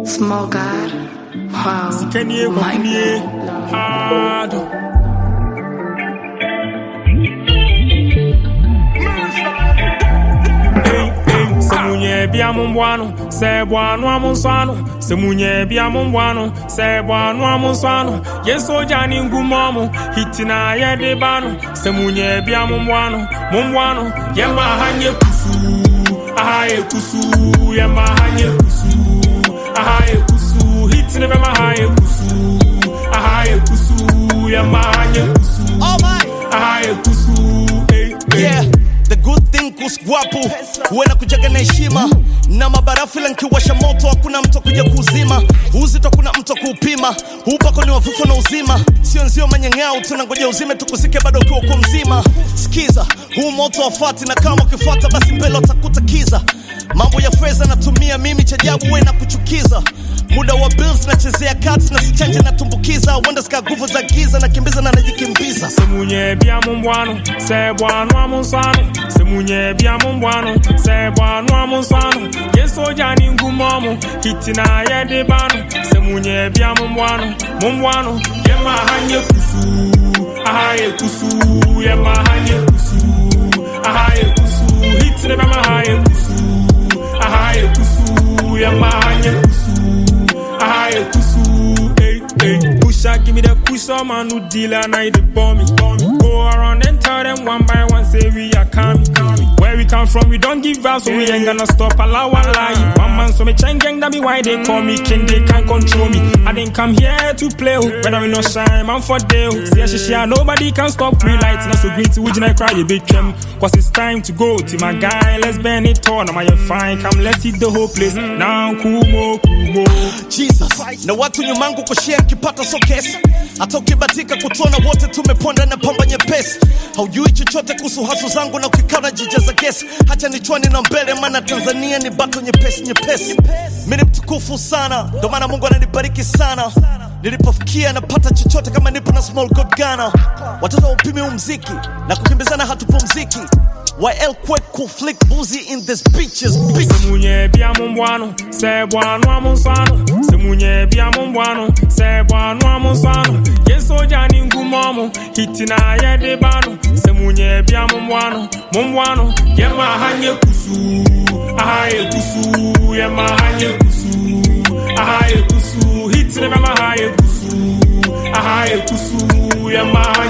Small God. Wow. Sikanie My kwakunie Lord. hard. Hey, hey, sɛ munyɛ bia mo mboa no sɛ ɛboa no a mo nsɔ ano sɛ munyɛ bia mo mboa no sɛ ɛboa no a mo nsɔ ano yɛn sogya ne ngumɔ mo hiti na yɛde ba no sɛ munyɛ bia mo mboa no mo mboa no yɛma ha nyɛ kusuu aha yɛ kusuu yɛma ha nyɛ kusuu aha yɛ kusuu hiti ne bɛma ha yɛ kusuu aha yɛ kusuu yɛma ha nyɛ kusuu Oh my, aha yɛ kusuu hey, hey. yeah. The good thing kuswapu huwe na kujaga na heshima na mabarafu ila nkiwasha moto hakuna mtu kuja kuzima uzito kuna mtu kuupima upako ni wafufu na uzima sio nzio manyang'au tunangoja uzime tukusike bado ukiwa uko mzima skiza huu moto wafati na kama ukifuata basi mbele utakuta kiza mambo ya fedha natumia mimi chajabu we na kuchukiza muda wa bills nachezea kati na sichanje natumbukiza wenda sika nguvu za giza nakimbiza na najikimbiza sɛ munyɛ bia mo mboa no sɛ ɛboa no a mo nsɔ ano sɛ munyɛ bia mo mboa no sɛ ɛboa no a mo nsɔ ano yɛn sogya ne ngumɔ mo hiti na yɛde ba no sɛ munyɛ bia mo mboa no mo mboa no yɛma ha nyɛ kusuu aha yɛ kusuu yɛma ha nyɛ kusuu aha yɛ kusuu hiti ne bɛma ha yɛ kusuu aha yɛ kusuu yɛma ha nyɛ kusuu aha yɛ kusuu hey, hey. Pusha, give me the push, some man who deal and I the bomb me. Go around and tell them one by one, say we are coming. Where we come from, we don't give up, so we ain't gonna stop. Allow one lie. One man, so me chain gang, that be why they call me king, they can't control me. I didn't come here to play, oh. whether we no shine, man for day. oh. See, she share, nobody can stop me lights. Now so green to which I cry, you big trim. Cause it's time to go to my guy, let's burn it all. Now my fine, come let's hit the whole place. Now, kumo, kumo. Jesus na watu nyumangu kushare kipata so kesi hata ukibatika kutona wote tumeponda na pamba nyepesi haujui chochote kuhusu hasu zangu na ukikana jijaza gesi hacha nichwani na mbele maana tanzania ni bato nyepesi nyepesi mi ni mtukufu sana ndo maana mungu ananibariki sana nilipofikia napata chochote kama nipo na small god gana watoto waupimi umziki na kukimbizana hatupumziki YL quick cool flick boozy in this bitches bitch sɛ munyɛ bia mo mboa no sɛ ɛboa no a mo nsɔ ano sɛ munyɛ bia mo mboa no sɛ ɛboa no a mo nsɔ ano yɛn sogya ne ngumɔ mo hiti na yɛde ba no sɛ munyɛ bia mo mboa no mo mboa no yɛma ha nyɛ kusuu aha yɛ kusuu yɛma ha nyɛ kusuu aha yɛ kusuu hiti ne bɛma ha yɛ kusuu aha yɛ kusuu yɛma ha